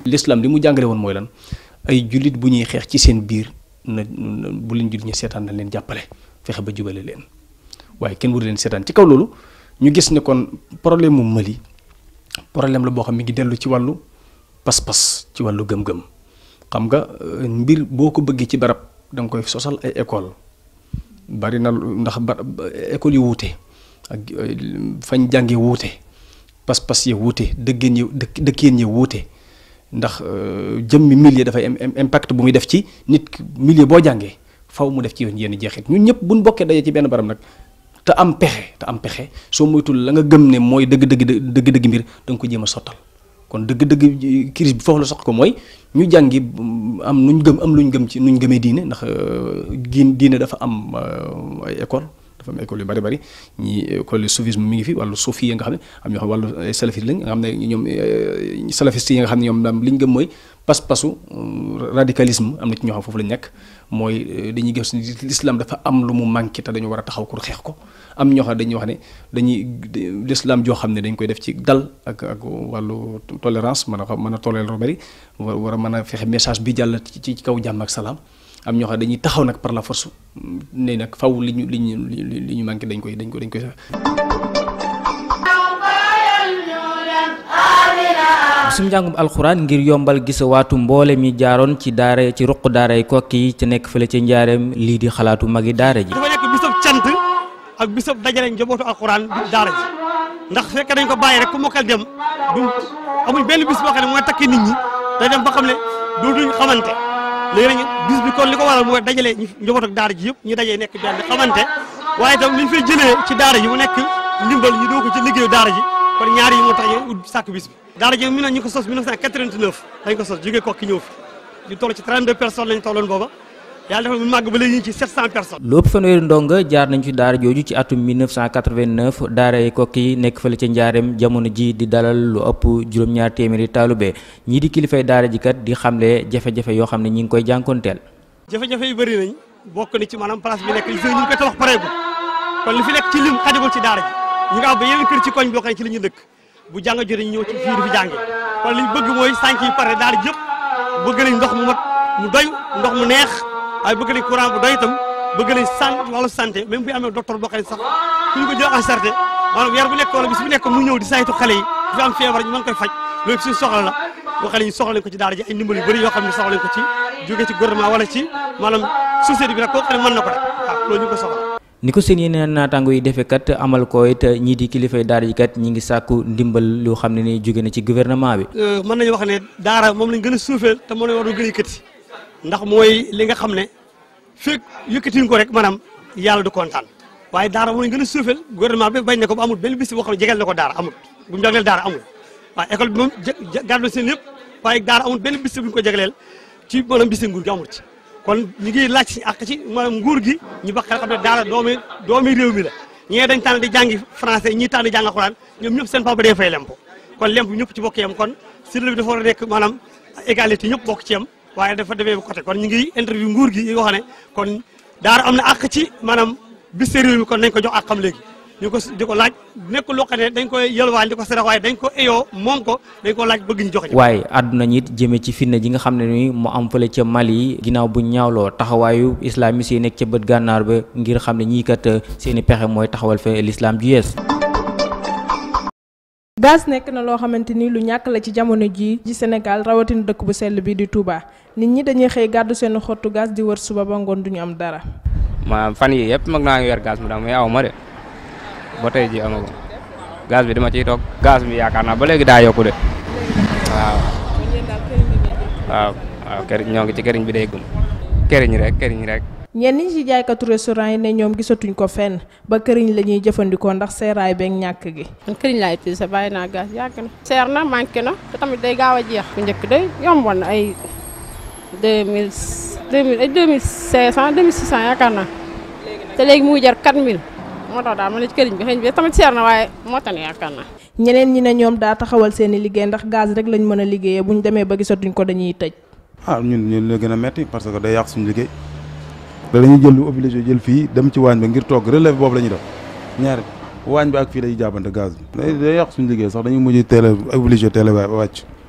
l'islam li mu jàngale woon mooy lan ay jullit bu ñuy xeex ci seen biir na bu leen jullit ñi seetaan nañ leen jàppale fexe ba jubale leen waaye kenn waru leen seetaan ci kaw loolu ñu gis ne kon problème mu Mali problème la boo xam mi ngi dellu ci wàllu pas-pas ci wàllu gëm-gëm xam nga mbir boo ko bëggee ci barab da nga koy sosal ay école bari na ndax ba école yu wuute ak fañ jànge wuute pas-pas yi wuute dëggeen yi dëkk dëkkeen yi wuute ndax jëmmi milieu dafay am impact bu muy def ci nit milieu boo jàngee faw mu def ci yoon yenn jeexit ñun ñëpp buñ bokkee daje ci benn barab nag te am pexe te am pexe soo moytul la nga gëm ne mooy dëgg-dëgg dëgg-dëgg mbir da nga ko jéem a sottal kon dëgg-dëgg crise bi foofu la sox ko mooy ñu jàngi am nuñ gëm am luñ gëm ci nuñ gëmee diine ndax giin diine dafa am ay école dafa am école yu bari bari ñi école soufisme mi ngi fi wàllu suufi yi nga xam ne am ñoo xam wàllu salafiste lañ nga xam ne ñoom salafiste yi nga xam ne ñoom daam li ñu gëm mooy pas-pasu radicalisme am na ci ñoo xam foofu lañ nekk mooy dañuy gis l'islam dafa am lu mu manqué te dañu war a taxaw pour xeex ko am ñoo xam ne dañuy wax ne dañuy l'islam joo xam ne dañ koy def ci dal ak ak wàllu tolérance mën a mën a toléré lu bari war a mën a fexe message bi jàll ci ci kaw jàmm ak salaam am ñoo xam dañuy taxaw nag par la force ne nag faw li ñu li ñu li ñu manqué dañ koy dañ ko dañ koy bisum njàngum alxuraan ngir yombal gisawaatu mboole mi jaaroon ci daara ci ruq daara yi kokki yi ci nekk fële ci njaareem lii di xalaatu magi daara ji dafa nekk bisub cant ak bisub dajale njabootu alxuraan daara ji ndax fekk dañ ko bàyyi rek ku mokkal dem du amuñ benn bis boo xam ne mooy takki nit ñi day dem ba xam ne dootuñ xamante léegi nag bis bi kon li ko waral mooy dajale njabootu daara ji yëpp ñu dajee nekk benn xamante waaye itam li ñu fay jëlee ci daara ji mu nekk ndimbal ñu doo ko ci liggéeyu daara ji kon ñaar yi moo tax ñu ut sàkk bis bi daara ji mi na ñu ko sos 1989 dañ ko sos jógee kokki ñëw fi ñu toll ci 32 personnes lañ tolloon booba yàlla defal mu màgg ba léegi ñu ci 700 personnes lu ëpp fanweeri ndonga jaar nañ ci daara jooju ci atum 1989 daara yi kokki yi nekk fële ca njaareem jamono ji di dalal lu ëpp juróom-ñaar téeméeri taalube ñii di kilifay daara ji kat di xamle jafe-jafe yoo xam ne ñi ngi koy jànkonteel jafe-jafe yu bëri nañ bokk ni ci maanaam place bi nekk li fi ñu ngi koy tabax pareegul kon li fi nekk ci lim xajagul ci daara ji ñu nga am ba yeneen kër ci koñ boo xam ne ci la ñu dëkk bu jàng jotee ñu ñëw ci fii di fi jàngee kon li ñu bëgg mooy sànq yi pare daara ji yëpp bëgg nañ ndox mu mat mu doy ndox mu neex waaye bëgg nañ courant bu doy itam bëgg nañ san wàllu santé même bu amee docteur boo xam ne sax ku ñu ko jël en charge maanaam weer bu nekk wala bis bu nekk mu ñëw di saytu xale yi fi am feebar ñu mën koy faj loolu suñu soxla la boo xam ne ñu soxla nañ ko ci daara ji ay ndimbal yu bëri yoo xam ne soxla nañ ko ci jóge ci gouvernement wala ci maanaam société bi nag koo xam ne mën na ko rek waaw loolu ñu ko soxla ni ko seen yeneen naataango yi defee kat amal ko it ñii di kilifay daara ji kat ñi ngi sàkku ndimbal loo xam ne ni jóge na ci gouvernement bi mën nañu wax ne daara moom lañ gën a suufeel te moom lañ war a gën a yëkkati ndax mooy li nga xam ne fekk yëkkatiñ ko rek maanaam yàlla du kontaan waaye daara moom lañ gën a suufeel gouvernement bi bañ ne ko ba amul benn bis boo xam ne jegeel na ko daara amul bu mu jagleel daara amul waaye école bi moom gàddu seen lépp waaye daara amul benn bis bu ñu ko jagleel ci maanaam bisi nguur gi amul ci kon ñu ngi laaj si àq ci maanaam nguur gi ñu ba xel xam ne daara doomi doomi réew mi la ñee dañ tànn di jàngi français ñii tànn di jàng alxuraan ñoom ñëpp seen papa day fay lempo kon lemp ñëpp ci bokk yam kon sirle bi dafa war a nekk maanaam égalité ñëpp bokk ci yam waaye dafa demee côté kon ñu ngi interview nguur gi yi nga xam ne kon daara am na àq ci maanaam bis réew mi kon nañ ko jox àqam léegi ñu ko di ko laaj nekk loo xam ne dañ koy yëlwaan di ko sarax waaye dañ ko eyoo moom ko dañ ko laaj bëgg ñu joxe waaye àdduna ñi it jëmee ci fitna ji nga xam ne ni mu am fële ca Mali ginnaaw bu ñaawloo taxawaayu islamiste yi nekk ca bët gànnaar ba ngir xam ne ñii kat seeni pexe mooy taxawal fa l'islam ju yees gaz nekk na loo xamante ni lu ñàkk la ci jamono jii ci Sénégal rawatina dëkk bu sell bi di Touba nit ñi dañuy xëy gàddu seen xottu gaz di wër suba ba ngoon duñu am dara. ma fan yi yëpp mag naa ngi yor gaz mu daal mais aw ma de ba tey ji amagu gaz bi dama ciy toog gaz bi yaakaar naa ba léegi daa yokku de waaw waaw waaw këriñ ñoo ngi ci këriñ bi day gum këriñ rek këriñ rek ñenn ñi ci jaaykatu restaurant yi ne ñoom gisatuñ ko fenn ba këriñ la ñuy jëfandikoo ndax seeraay beeg ñàkk gi. man këriñ laay utilisé bàyyi naa gaz yàgg na. seer na manqué na te tamit day gaaw a jeex. bu njëkk day yomboon na ay deux mille deux mille ay deux mille cinq cent deux mille six cent yaakaar naa te léegi mu ngi jar quatre mille moo tax daal ma ne ci këriñ bi xëy na tamit seer na waaye moo tax ne yaakaar naa. ñeneen ñi ne ñoom daa taxawal seen i liggéey ndax gaz rek lañ mën a liggéeyee bu ñu demee ba gisatuñ ko dañuy tëj. ah ñun ñun la gën a metti parce que day yàq suñu liggéey da dañuy jël lu obligé jël fii dem ci waañ ba ngir toog relève boobu la ñuy def ñaari waañ bi ak fii dañuy jàppante gaz bi day day yàq suñu liggéey sax dañuy mujj teel a obligé teel a wàcc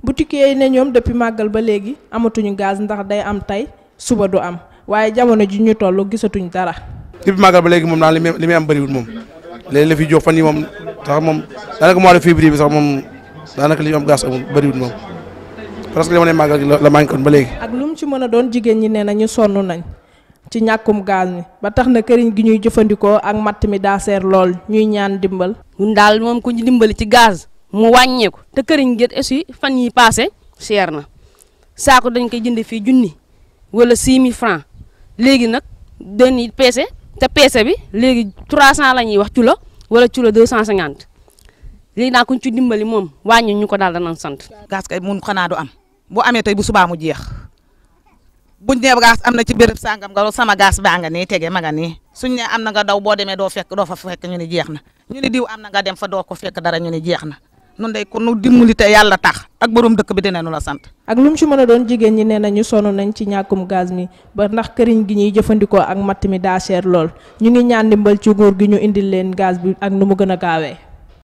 boutique yi ne ñoom depuis màggal ba léegi amatuñu gaz ndax day am tey suba du am waaye jamono ji ñu toll gisatuñ dara. depuis màggal ba léegi moom daal li muy li muy am bëriwul moom léegi la fi jox fan yi moom sax moom daanaka mois de février bi sax moom daanaka li ñu am gaz amul bëriwul moom parce que jamono màggal gi la manqué woon ba léegi. ak lu mu ci mën a doon jigéen ñi nee na ñu sonn nañ ci ñàkkum gaz mi ba tax na këriñ gi ñuy jëfandikoo ak matt mi daa seer lool ñuy ñaan dimbal. ñun daal moom ku ñu dimbali ci gaz mu wàññeeku te këriñ gi aussi fan yi passé cher na saako dañ koy jënd fii junni wala 6000 francs léegi nag dañuy peese te peese bi léegi 300 la ñuy wax culo wala culo 250 léegi naa ku ñu ci dimbali moom wàññi ñu ko daal danañ sant. gaz kay mun xanaa du am bu amee tey bu subaa mu jeex buñ nee gaz am na ci béréb sangam nga sama gaz baa nga nii tege ma nga nii suñ ne am na nga daw boo demee doo fekk doo fa fekk ñu ne jeex na ñu ne diw am na nga dem fa doo ko fekk dara ñu ne jeex na nun day ku nu dimbali te yàlla tax ak borom dëkk bi dinañu la sant. ak lu mu ci mën a doon jigéen ñi nee na ñu sonn nañ ci ñàkkum gaz mi ba ndax këriñ gi ñuy jëfandikoo ak matt mi daa cher lool ñu ngi ñaan dimbal ci nguur gi ñu indil leen gaz bi ak nu mu gën a gaawee.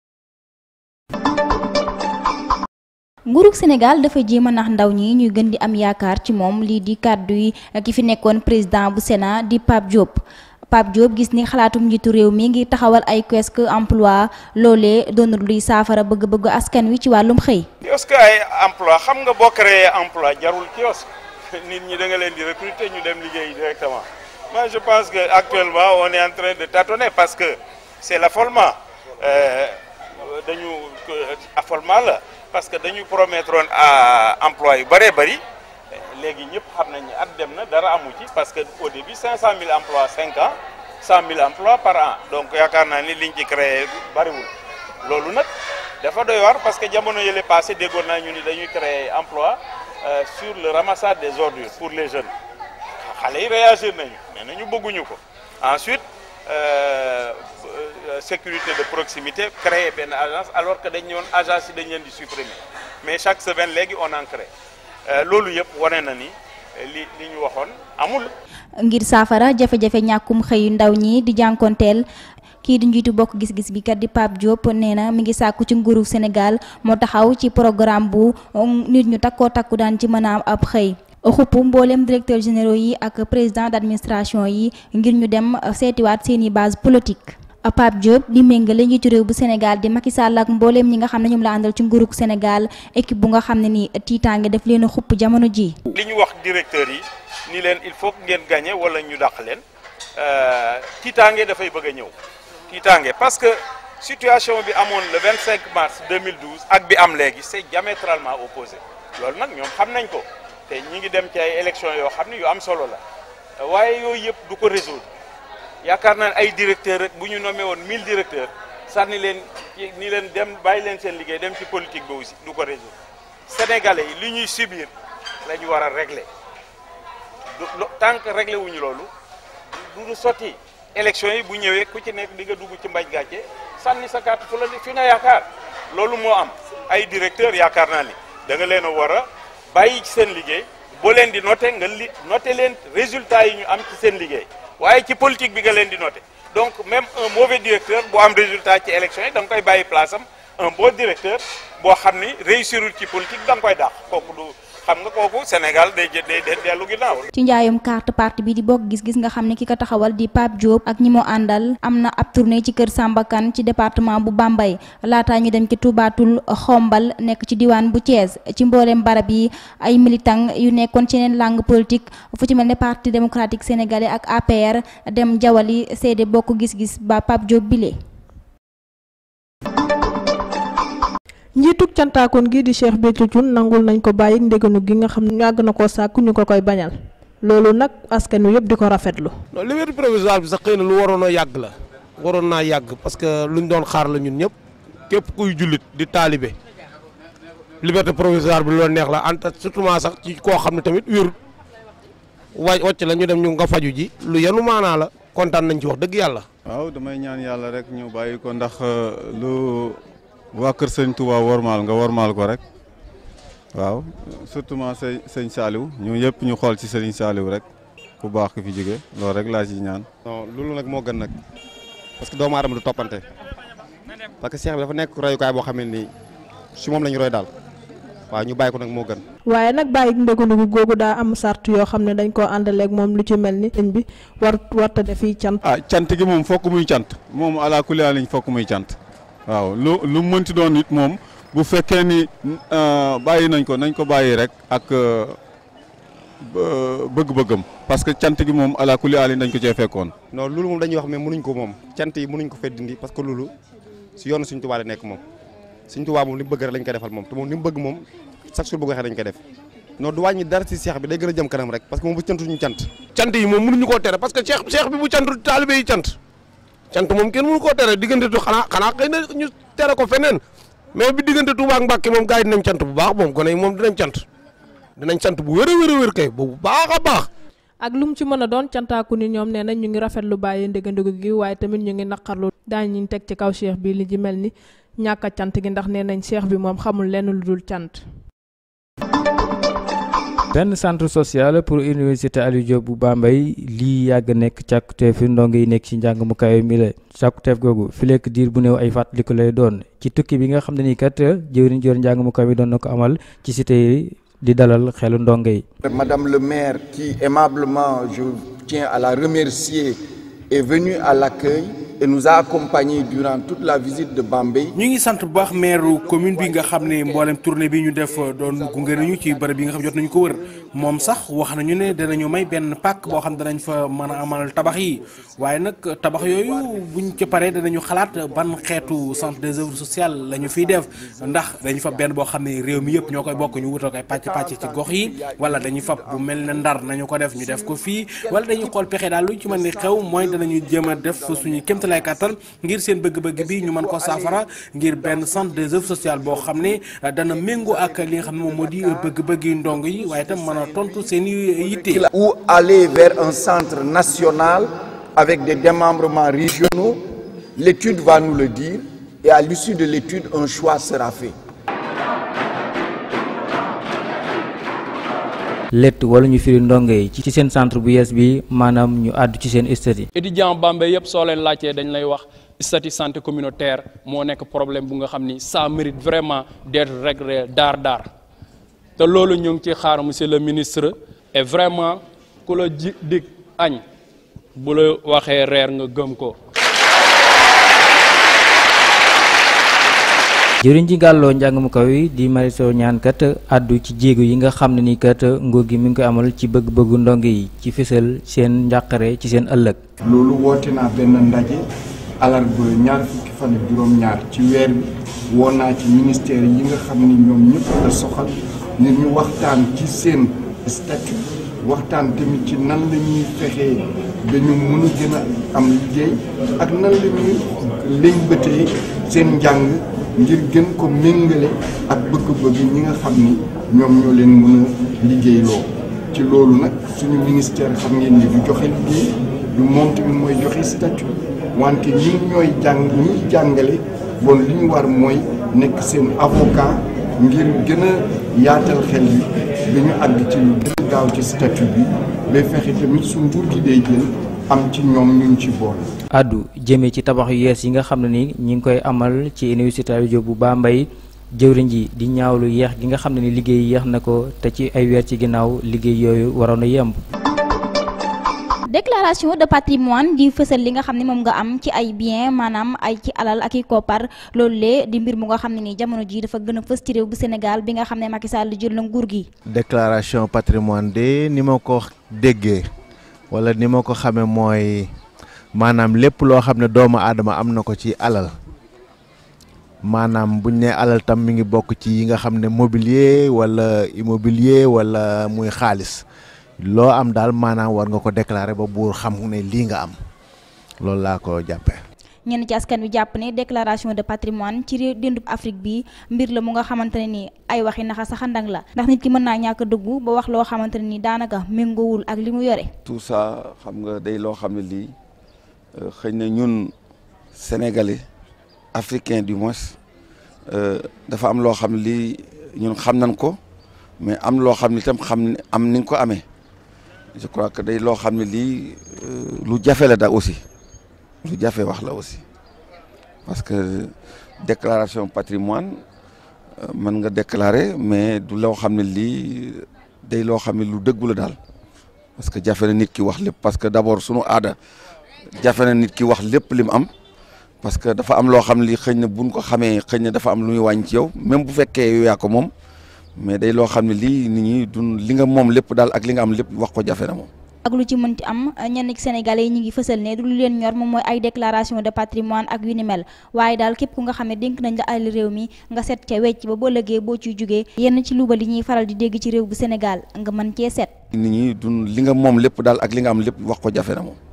nguurug Sénégal dafa jéem a nax ndaw ñi ñuy gën di am yaakaar ci moom lii di kàddu yi ki fi nekkoon président bu Sénat di Pape Diop Pape Diop gis ni xalaatum njiitu réew mi ngi taxawal ay kiosque emploi loolee doonul luy saafara bëgg-bëgg askan wi ci wàllum xëy. kiosque ay emploi xam nga boo créé emploi jarul kiosque nit ñi da nga leen di recruter ñu dem liggéey directement moi je pense que actuellement on est en train de tâtonner parce que c'est l'affolement dañu affolement la. parce que dañu promettre woon emploi yu bëree bëri léegi ñëpp xam nañ ne at dem na dara amu ci parce que au début 500000 emplois 5 ans 100000 emplois par an donc yaakaar naa ni liñ ci créé bëriwul loolu nag dafa doy war parce que jamono yële passé déggoon naa ñu ni dañuy créer emploi sur le ramassage des ordures pour les jeunes xale yi réagir nañu mais nañu bëgguñu ko ensuite sécurité de proximité créer benn agence alors que dañ ñëwoon agence yi dañ leen di supprimer mais chaque semaine léegi on en crée loolu yëpp wane na ni li li ñu waxoon amul. ngir saafara jafe-jafe ñàkkum xëyu ndaw ñi di jànkonteel kii di njiitu bokk gis-gis bi kat di Pape Diop nee na mi ngi sàkku ci nguuru Sénégal moo taxaw ci programme bu nit ñu takkoo takku daan ci mën a am ab xëy. xupp mboolem directeur généraux yi ak président d'administration yi ngir ñu dem seetiwaat seeni base politique. Pape Diop di méngale njiitu réew bu Sénégal di Macky Sall ak mbooleem ñi nga xam ne ñoom la àndal ci nguurug Sénégal équipe bu nga xam ne ni tiitaange daf leen a xupp jamono ji li ñu wax directeur yi ni leen il faut que ngeen gagné wala ñu dàq leen tiitaange dafay bëgg a ñëw tiitaange parce que situation bi amoon le 25 mars 2012 ak bi am léegi c'est diamétralement opposé loolu nag ñoom xam nañ ko te ñi ngi dem ci ay élections yoo xam ne yu am solo la waaye yooyu yëpp du ko résoudre yaakaar naa ne ay directeurs rek bu ñu nommé woon 1000 directeurs sànni leen ci ni leen dem bàyyi leen seen liggéey dem ci politique bi aussi du ko résoudre sénégalais yi li ñuy subir la ñu war a régler du tant que réglé wuñu loolu du du sotti élection yi bu ñëwee ku ci nekk di nga dugg ci mbaj gàcce sànni sa carte fu la fi nga yaakaar loolu moo am ay directeurs yaakaar naa ni da nga leen a war a bàyyi ci seen liggéey boo leen di noté nga li noté leen résultats yi ñu am ci seen liggéey waaye ci politique bi nga leen di noté donc même un mauvais directeur boo am résultat ci élection yi da nga koy bàyyi place am un bon directeur boo xam ni réussirul ci politique da nga koy dàq kooku du xam nga kooku Sénégal day jë day dellu ginnaaw. ci njaayum carte parti bi di bokk gis-gis nga xam ne ki ko taxawal di Pape Diop ak ñi moo àndal am na ab tournée ci kër Samba Kane ci département bu Bambey laataa ñu dem ci Toubatul Xombal nekk ci diwaan bu Thiès ci mboolem barab yi ay militant yu nekkoon ci yeneen langue politique fu ci mel ne parti démocratique sénégalais ak APR dem jawali seede bokk gis-gis ba Pape Diop bile. njiitug cantaakoon gi di Cheikh Béthio Thioune nangul nañ ko bàyyi ndéganu gi nga xam ne yàgg na koo sàkku ñu ko koy bañal loolu nag askan wi yëpp di ko rafetlu. non liberté provisoire bi sax xëy na lu waroon a yàgg la waroon naa yàgg parce que luñ doon xaar la ñun ñëpp képp kuy jullit di taalibe liberté provisoire bi lu neex la anta surtout sax ci koo xam ne tamit wérut wa wàcc la ñu dem ñu nga faju ji lu yenu maanaa la kontaan nañ ci wax dëgg yàlla. waaw damay ñaan yàlla rek ñu bàyyi ko ndax lu. waa kër sëñ Touba wormaal nga wormaal ko rek waaw surtout ma sëñ sëñ Saliou ñu yëpp ñu xool ci sëñ Saliou rek ku baax ki fi jóge loolu rek laa ci ñaan. non loolu nag moo gën nag parce que doomu aadama du toppante parce que Cheikh bi dafa nekk royukaay boo xam ne nii si moom la ñu roy daal waaw ñu bàyyi ko nag moo gën. waaye nag bàyyi ndëgëndiku googu daa am sart yoo xam ne dañ koo àndaleeg moom lu ci mel ni sëñ bi war warta defi cant. ah cant gi moom fokk muy cant moom ala kulli liñ fokk muy cant waaw lu lu mënti doon it moom bu fekkee ni bàyyi nañ ko nañ ko bàyyi rek ak bëgg-bëggam parce que cant gi moom ala kulli liñ dañ ko cee fekkoon. non loolu moom dañuy wax mais mënuñ ko moom cant yi mënuñ ko fee dindi parce que loolu si yoonu Sëñ Tuubaa la nekk moom Sëñ Tuubaa moom li mu bëgg rek lañ koy defal moom te moom li mu bëgg moom chaque jour bu ko waxee dañ koy def non du wàññi dara si seex bi day gën a jëm kanam rek parce que moom bu cantu ñu cant cant yi moom mënuñu koo tere parce que cheikh cheikh bi bu cantul taalibe yi cant cant moom kenn mënu koo tere diggante tu xanaa xanaa xëy na ñu tere ko feneen mais bi diggante Touba ak Mbàkke moom gars yi dinañ cant bu baax moom gone yi moom dinañ cant dinañ cant bu wér a wér a wér kay bu baax a baax ak lu mu ci mën a doon cantaaku ni ñoom nee nañ ñu ngi rafetlu bàyyi ndëgëndiku gi waaye tamit ñu ngi naqarlu daañu ñu teg ci kaw cheikh bi li ci mel ni ñàkk a cant gi ndax nee nañ cheikh bi moom xamul lenn lu dul cant. benn centre social pour université Aliou Diop bu Bambey lii yàgg nekk càkkuteef ndongo yi nekk ci njàng mu kawe mi la càkkuteef googu fi lekk diir bu néew ay fàttaliku lay doon ci tukki bi nga xam ne nii kat jëwriñ jor njàng mu kawe mi doon na ko amal ci cité yi di dalal xelu ndongo yi. Madame le maire qui aimablement je tiens à la remercier est venue à l'accueil et nous a accompagnés durant toute la visite de Bambey. ñu ngi sant bu baax maire commune bi nga xam ne mboolem tournée bi ñu def doon gunge nañu ci bërëb bi nga xam jot nañu ko wër moom sax wax nañu ne danañu may benn pàkk boo xam danañ fa mën a amal tabax yi waaye nag tabax yooyu buñ ci paree danañu xalaat ban xeetu centre des œuvres sociales la ñu fiy def ndax dañu fa benn boo xam ne réew mi yëpp ñoo koy bokk ñu wutal koy pàcc pàcc ci gox yi wala dañuy fab bu mel ne ndar nañu ko def ñu def ko fii wala dañuy xool pexe daal lu ci mën ni xew mooy danañu jéem a def suñu kéemtalaay kàttan ngir seen bëgg-bëgg bi ñu mën ko saafara ngir benn centre des œuvres sociales boo xam ne dana méngoo ak li nga xam ne moom moo di bëgg-bëgg yi ndong yi waaye itam mën a tontu seen i yitte. ou aller vers un centre national avec des démembrements régionaux l'étude va nous le dire et à l'issue de l'étude un choix sera fait. lett wala ñu firi ndongo yi ci seen centre bu yees bi maanaam ñu àddu ci seen statut. étudiant Bambey yëpp soo leen laajtee dañ lay wax statut santé communautaire moo nekk problème bu nga xam ni ça mérite vraiment d'être réglé daar daar te loolu ñu ngi ci xaar monsieur le ministre et vraiment ku la ji dig añ bu la waxee reer nga gëm ko. jëriñ ji gàlloo njàng mu kaw yi di Mariso ñaan kat àddu ci jéego yi nga xam ne ni kat nguur gi mi ngi koy amal ci bëgg-bëggu ndongo yi ci fësal seen njàqare ci seen ëllëg. loolu woote naa benn ndaje alarba ñaar fukki fan ak juróom-ñaar ci weer bi woo naa ci ministère yi nga xam ni ñoom ñëpp la soxal ngir ñu waxtaan ci seen statut waxtaan tamit ci nan la ñuy fexee ba ñu mën a gën a am liggéey ak nan la ñuy lëñbëtee seen njàng. ngir gën ko méngale ak bëgg-bëgg ñi nga xam ni ñoom ñoo leen mën a liggéeyloo ci loolu nag suñu ministère xam ngeen ni du joxe liggéey du moom tamit mooy joxe statut wante ñun ñooy jàng ñuy jàngale bon li ñu war mooy nekk seen avocat ngir gën a yaatal xel bi ba ñu àgg ci lu gën a gaaw ci statut bi ba fexe tamit su nguur gi day jël am ci ñoom ñu ci boole. addu jëmee ci tabax yu yees yi nga xam ne ni ñi ngi koy amal ci université Aliou Diop bu Bambey jëwriñ ji di ñaawlu yeex gi nga xam ne ni liggéey yeex na ko te ci ay weer ci ginnaaw liggéey yooyu waroon a yemb. déclaration de patrimoine di fësal li nga xam ne moom nga am ci ay bien maanaam ay ci alal ak i koppar loolu lee di mbir mu nga xam ne ni jamono ji dafa gën a fës ci réew bu Sénégal bi nga xam ne Macky Sall jël na nguur gi. déclaration patrimoine de ni ma ko déggee wala ni ma ko xamee mooy. maanaam lépp loo xam ne doomu aadama am na ko ci alal maanaam buñ ne alal tam mi ngi bokk ci yi nga xam ne mobilier wala immobilier wala muy xaalis loo am daal maanaam war nga ko déclarer ba buur xam ne lii nga am loolu laa ko jàppee. ñenn ci askan wi jàpp ne déclaration de patrimoine ci réew dendub Afrique bi mbir la mu nga xamante ne ni ay waxi naxa saxandang la ndax nit ki mën naa ñàkk dëggu ba wax loo xamante ne ni daanaka méngoowul ak li mu yore. tout ça xam nga day loo xam ne lii. xëy na ñun sénégalais africain du moins dafa am loo xam ne lii ñun xam nañ ko mais am loo xam ne itam xam am ni nga ko amee je crois que day loo xam ne lii lu jafe la da aussi lu jafe wax la aussi parce que déclaration patrimoine mën nga déclarer mais du loo xam ne lii day loo xam ne lu dëggu la daal parce que jafe na nit ki wax lépp parce que d'abord sunu aada jafe na nit ki wax lépp li mu am parce que dafa am loo xam ne lii xëy na buñ ko xamee xëy na dafa am lu muy wàññi ci yow même bu fekkee yow yaa ko moom mais day loo xam ne lii nit ñi dun li nga moom lépp daal ak li nga am lépp wax ko jafe na moom. ak lu ci mënti am ñenn ci sénégalais yi ñu ngi fësal ne du lu leen ñor moom mooy ay déclaration de patrimoine ak yu ni mel waaye daal képp ku nga xam ne dénk nañ la ay réew mi nga set ca wecc ba boo lëgee boo ciy jugee yenn ci luuba li ñuy faral di dégg ci réew bu Sénégal nga mën cee set. nit ñi dun li nga moom lépp daal ak li nga am lépp wax ko jafe na moom.